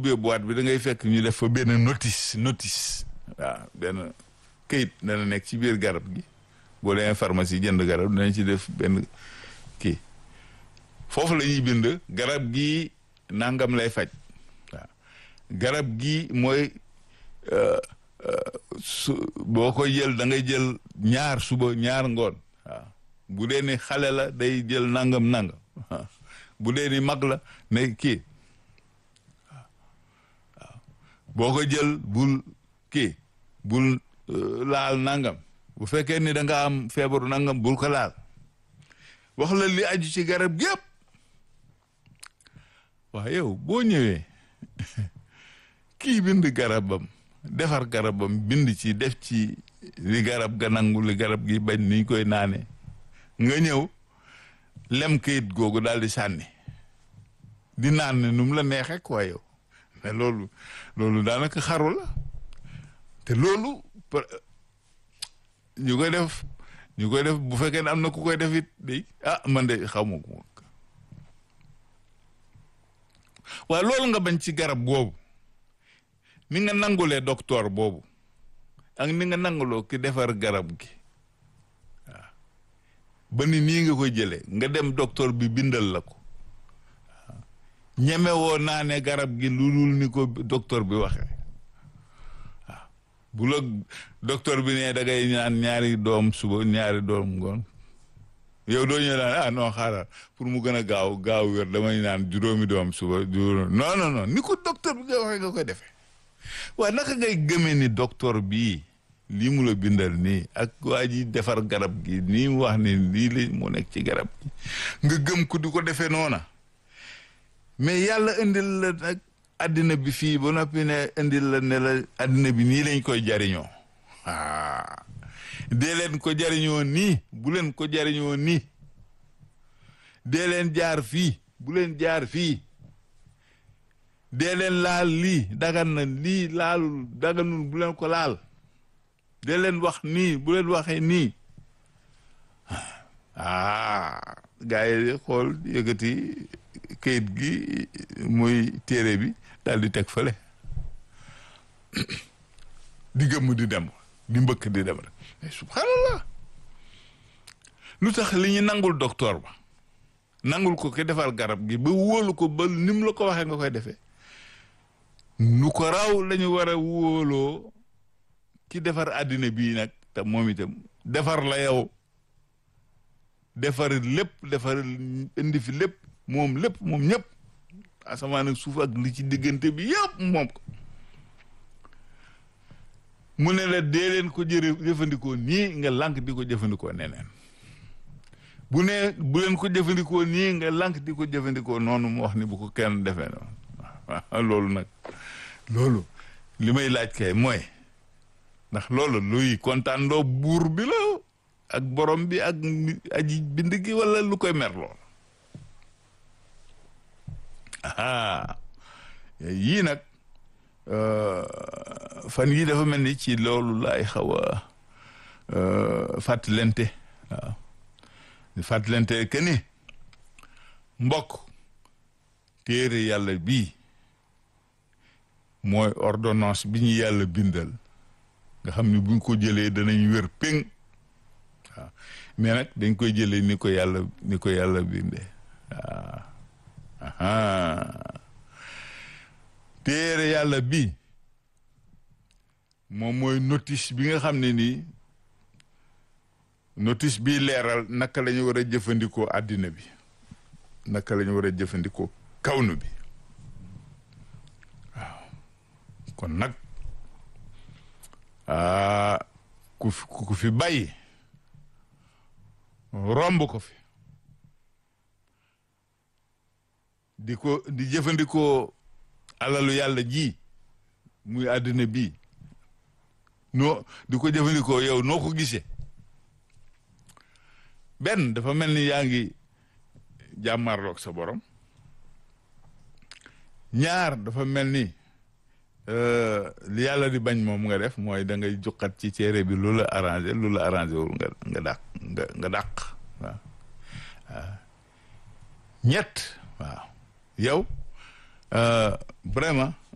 ubbee boîte bi da ngay fekk ñu def fa benn notice notice waaw benn këyit dana nekk ci biir garab gi boo demee pharmacie jënd garab dinañ ci def benn kii foofu la ñuy bind garab gi nangam lay faj waaw garab gi mooy su boo koy jël da ngay jël ñaar suba ñaar ngoon waaw bu dee ni xale la day jël nangam nangam bu dee ni mag la ne kii waaw boo ko jël bul kii bul laal nangam bu fekkee ni da nga am feebaru nangam bul ko laal wax la li aju ci garab gépp waaw yow boo ñëwee kii bind garabam defar garabam bind ci def ci li garab ga nangu li garab gi bañ niñ koy naane nga ñëw lem kayit googu daal di sànni di naan ne nu mu la neexee quoi yow mais loolu loolu daanaka xaru la te loolu ñu koy def ñu koy def bu fekkee ne am na ku koy def it day ah man de xaw ma ko waaye loolu nga bañ ci garab boobu ni nga nangulee docteur boobu ak ni nga nanguloo ki defar garab gi waaw ba ni nii nga koy jëlee nga dem docteur bi bindal la ko waaw ñeme woo naa ne garab gi lu dul ni ko docteur bi waxee waaw bu la docteur bi ne da ngay ñaan ñaari doom suba ñaari doom ngoon yow doo ñëw naan ah non xaaral pour mu gën a gaaw gaaw wér damay naan juróomi doom suba juróomi non non non ni ko docteur bi nga waxee nga koy defee waaye naka ngay gëmee ni docteur bii lii mu la bindal nii ak waa ji defar garab gi nii mu wax ni lii la mu nekk ci garab gi nga gëm ko di ko defee noona mais yàlla indil la nag addina bi fii ba noppi ne indil la ne la addina bi nii lañ koy jariñoo ah dee leen ko jariñoo nii bu leen ko jariñoo nii dee leen jaar fii bu leen jaar fii dee leen laal lii dagan na lii laalul daganul bu leen ko laal dee leen wax nii bu leen waxee nii ah gars yi xool yëkkati kayit gi muy téere bi daal di teg fële di gëmm di dem di mbëkk di dem rek mais subhanallah lu tax li ñu nangul docteur ba nangul ko ki defar garab gi ba wóolu ko ba ni mu la ko waxee nga koy defee nu ko raw lañu war a wóoloo ki defar àddina bii nag te moom itam defar la yow defar lépp defar indi fi lépp moom lépp moom ñëpp asamaan ak suuf ak li ci diggante bi yëpp moom ko mu ne la dee leen ko jëre jëfandikoo nii nga lànk di ko jëfandikoo neneen bu ne bu leen ko jëfandikoo nii nga lànk di ko jëfandikoo noonu mu wax ni bu ko kenn defee noonu waaw loolu nag loolu li may laaj kay mooy ndax loolu luy kontaan loo buur bi la ak borom bi ak aji bind gi wala lu koy mer lool aha yii nag fan yii dafa mel ni ci loolu laay xaw a fàttalente waaw fàttalente que ni mbokk téere yàlla bii mooy ordonnance bi ñu yàlla bindal nga xam ni buñ ko jëlee danañ wér péng waaw mais nag dañ koy jëlee ni ko yàlla ni ko yàlla bindee waaw téere yàlla bi moom mooy notice bi nga xam ne nii notice bi leeral naka la ñu war a jëfandikoo àddina bi naka la ñu war a jëfandikoo kawnu bi waaw kon nag ku fi ku fi bàyyi romb ko fi di ko di jëfandikoo alalu yàlla ji muy àddina bi noo di ko jëfandikoo yow noo ko gisee benn dafa mel ni yaa ngi jàmmarloog sa borom ñaar dafa mel ni li yàlla di bañ moom nga def mooy da ngay juqat ci téere bi lu la arrangé lu la arrangé wul nga nga dàq nga nga dàq waaw ñett waaw yow vraiment